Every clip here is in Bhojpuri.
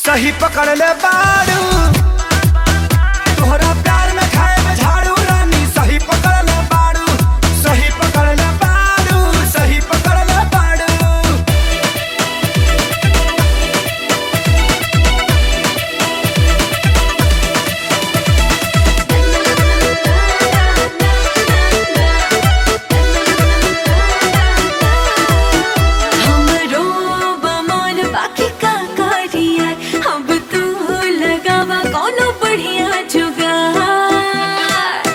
सही पकड़ ले बाड़ू तोहरा प्यार में खाए में झाड़ू रानी सही पकड़ ले बाड़ू सही पकड़ ले बाड़ू सही पकड़ ले बाड़ू हमरो बमन बाकी का करिया अब तू लगावा कोनो बढ़िया जुगाड़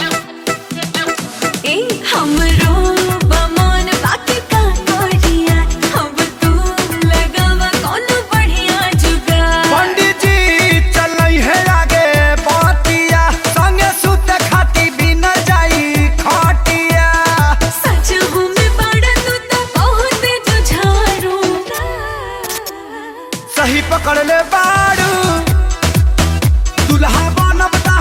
ए हमरो बमन बाकी का करिया अब तू लगावा कोनो बढ़िया जुगाड़ पंडित जी चलई है आगे बतिया संगे सुत खाती बिन जाई खटिया सच हूँ मैं बड़ा तू तो बहुत जुझारू सही पकड़ ले बाड़ू दुल्हा बनब ता